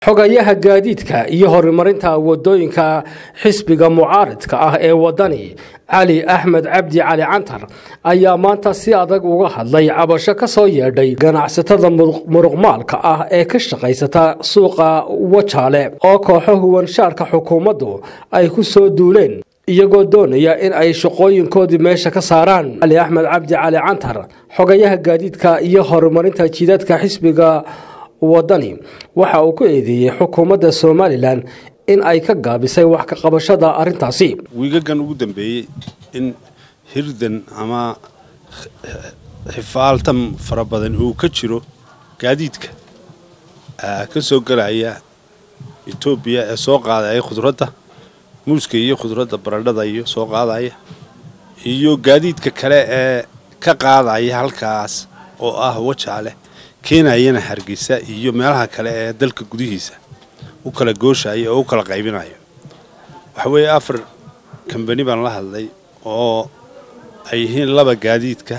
xogayaha gaadiidka iyo horumarinta wadooyinka xisbiga mucaaridka ah ee wadani cali axmed cabdi cali cantar ayaa maanta si adag uga hadlay cabasho ka soo yeedhay ganacsatada muruqmaalka ah ee ka shaqaysata suuqa wajaale oo kooxo huwanshaarka xukuumaddu ay ku soo duuleen iyagoo doonaya in ay shaqooyinkoodii meesha ka saaraan cali axmed cabdi cali cantar xogayaha gaadiidka iyo horumarinta jiidadka xisbiga wadani waxa uu ku eedeeyey xukuumadda somalilan in ay ka gaabisay wax ka qabashada arrintaasi wiigagan ugu dambeeyey in hirdan ama xifaaltan fara badan uu ka jiro gaadiidka ka soo gelaya etoobiya ee soo qaadaya khudradda muuska iyo khudradda baradhada iyo soo qaadaya iyo gaadiidka kale ee ka qaadaya halkaas oo ah wajaale keenayana hargeysa iyo meelaha kale ee dalka gudihiisa u kala gooshaya oo u kala qaybinayo waxa weeye afar kambani baan la hadlay oo ay yihiin laba gaadiidka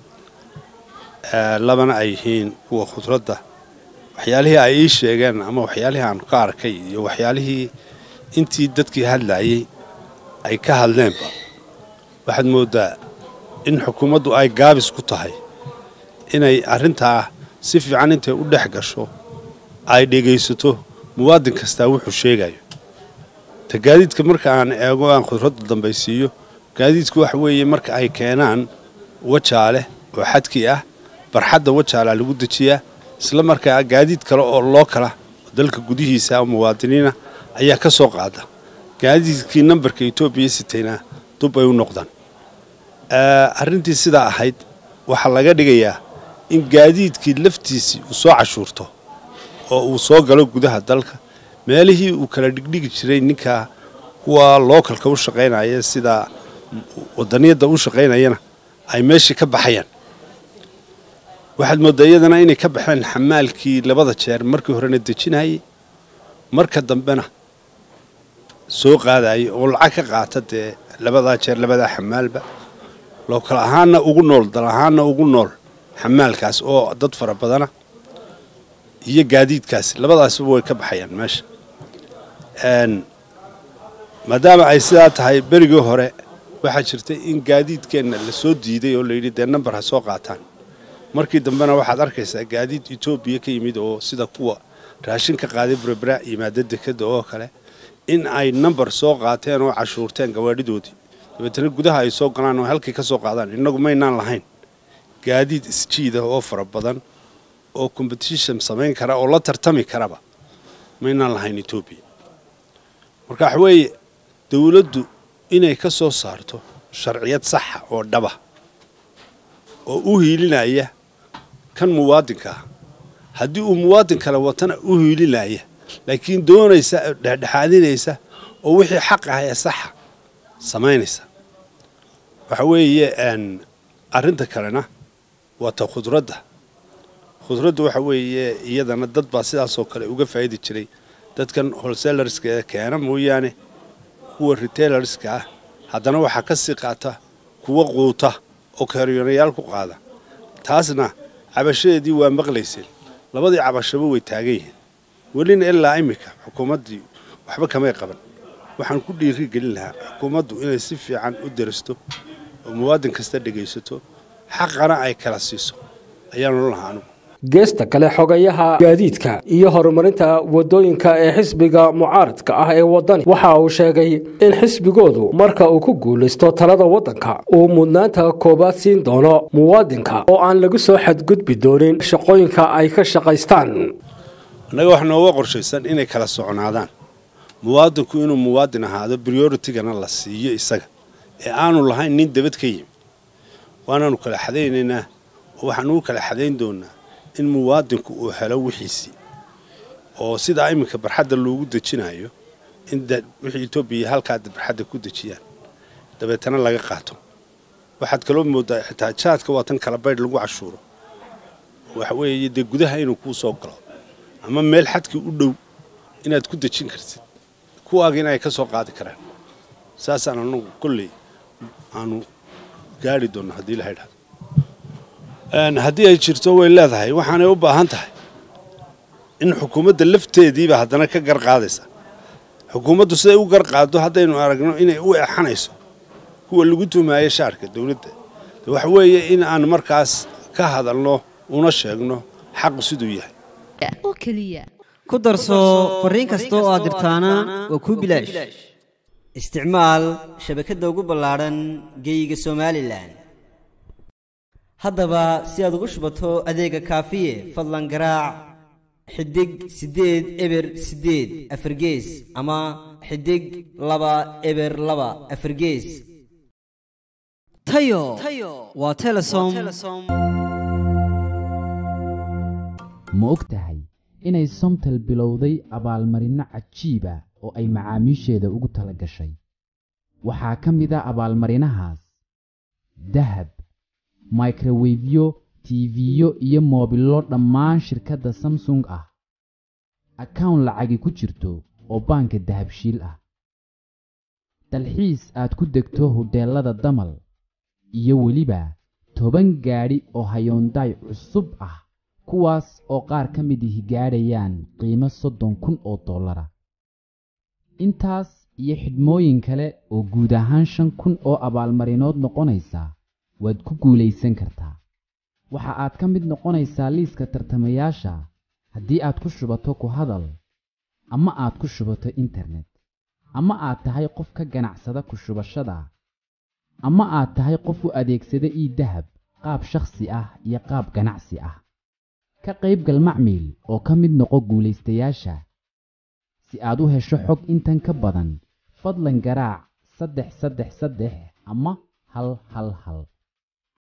labana ay yihiin kuwa khudradda waxyaalihii ay ii sheegeen ama waxyaalihii aan ka arkay iyo waxyaalihii intii dadkii hadlayay ay ka hadleenba waxaad mooddaa in xukuumaddu ay gaabis ku tahay inay arrintaa si fiican intay u dhex gasho ay dhegaysato muwaadin kastaa wuxuu sheegayo ta gaadiidka marka aan eego aan khudradda dambaysiiyo gaadiidku waxa weeye marka ay keenaan wajaale oo xadkii ah barxadda wajaalaa lagu dejiyaa isla markaa gaadiid kale oo loo kala dalka gudihiisa oo muwaadiniina ayaa ka soo qaada gaadiidkii nambarka etoobiya sitayna dub ay u noqdaan arrintii sidaa ahayd waxaa laga dhigayaa in gaadiidkii laftiisii uu soo cashuurto oo uu soo galo gudaha dalka meelihii uu kala dhigdhigi jiray ninka kuwa lookalka u shaqaynaya sida wadaniyadda u shaqaynayana ay meeshii ka baxayaan waxaad mooddaa iyadana inay ka baxeen xamaalkii labada jeer markii horena dejinayay marka dambena soo qaadayay oo lacag ka qaata dee labadaa jeer labadaa xamaalba lookal ahaanna ugu nool dal ahaanna ugu nool xamaalkaas oo dad fara badana iyo gaadiidkaasi labadaasba way ka baxayaan meesha maadaama ay sidaa tahay berigii hore waxaa jirtay in gaadiidkeenna la soo diiday oo layidhi dee nambar ha soo qaataan markii dambena waxaad arkaysaa gaadiid etoobiya ka yimid oo sida kuwa raashin ka qaaday berbera yimaada dekada oo kale in ay nambar soo qaateen oo cashuurteen gawaadhidoodii dabeetana gudaha ay soo galaan oo halkii ka soo qaadaan innagu maynaan lahayn gaadiid isjiida oo fara badan oo competition samayn kara oo la tartami karaba maynaan lahayn etoobiya marka waxa weeye dawladdu inay ka soo saarto sharciyad saxa oo dhaba oo u hiilinaya kan muwaadinka ah haddii uu muwaadin kale watana u hiilinaya laakiin doonaysa dhexdhexaadinaysa oo wixii xaq ah ee saxa samaynaysa waxa weeye arrinta kalena waa ta khudradda khudradda waxa weeye iyadana dad baa sidaasoo kale uga faa'idi jiray dadkan holsellerska ee keena mooyaane kuwa retailerska ah haddana waxaa ka sii qaata kuwa quuta oo kaaryonayaal ku qaada taasna cabashadeedii waa maqlayseen labadii cabashaba way taagan yihiin welina ilaa iminka xukuumaddii waxba kamay qaban waxaan ku dhiiri gelin lahaa xukuumaddu inay si fiican u daristo oo muwaadin kasta dhegaysato xaqana ay kala siiso ayaanu lahaa anugu geesta kale xogayaha gaadiidka iyo horumarinta wadooyinka ee xisbiga mucaaridka ah ee wadani waxa uu sheegay in xisbigoodu marka uu ku guulaysto talada waddanka uu mudnaanta koowaad siin doono muwaadinka oo aan lagu soo xadgudbi doonin shaqooyinka ay ka shaqaystaan annaga wax nooga qorshaysan inay kala socnaadaan muwaadinku inuu muwaadin ahaado brioritigana la siiyo isaga ee aanu lahayn nin debad ka yimi waanaanu kala xadaynaynaa oo waxaanu u kala xadayn doonaa in muwaadinku uu helo wixiisii oo sidaa iminka barxadda loogu dejinayo in wixii etoobiya halkaa barxadda ku dejiyaan dabeetana laga qaato waxaad kaloo moodaa xitaa jaadka waa tan kala baydh lagu cashuuro waxa weeye dee gudaha inuu kuu soo galo ama meel xadkii u dhow inaad ku dejin kartid kuwaaga in ay ka soo qaadi karaan saasaan anagu kolley aanu gaari doonno haddii la idhahdo haddii ay jirto way leedahay waxaanay u baahan tahay in xukuumadda lafteediiba haddana ka gar qaadaysa xukuumaddu siday u gar qaaddo haddaynu aragno inay u exanayso kuwa lagu tumaaya shaarka dowladda waxa weeye in aan markaas ka hadalno una sheegno xaqu siduu yahay oo keliya ku darso fariin kasta oo aad dirtaana waa kuu bilaash isticmaal shabakadda ugu ballaadhan geeyiga somalilan haddaba si aad ugu shubato adeega kaafiye fadlan garaac xidig siddeed eber siddeed afargees ama xidig laba eber laba afargees tayo waa telesom ma og tahay inay somtel bilowday abaalmarinno cajiiba oo ay macaamiisheeda ugu tala gashay waxaa ka mid a abaalmarinahaas dahab microwefyo tiifiyo iyo moobillo dhammaan shirkadda samsung ah akawn lacagi ku jirto oo baanka dahabshiil ah dalxiis aad ku degto hodheellada damal iyo weliba toban gaadhi oo hayoondaay cusub ah kuwaas oo qaar ka mid ihi gaadhayaan qiimo soddon kun oo dollara intaas iyo xidhmooyin kale oo guud ahaan shan kun oo abaalmarinood noqonaysa waad ku guulaysan kartaa waxa aad ka mid noqonaysaa liiska tartamayaasha haddii aad ku shubato ku hadal ama aad ku shubato internet ama aad tahay qof ka ganacsada ku shubashada ama aad tahay qof u adeegsada ii dahab qaab shakhsi ah iyo qaab ganacsi ah ka qaybgal macmiil oo ka mid noqo guulaystayaasha si aad u hesho xog intan ka badan fadlan garaac saddex saddex saddex ama hal hal hal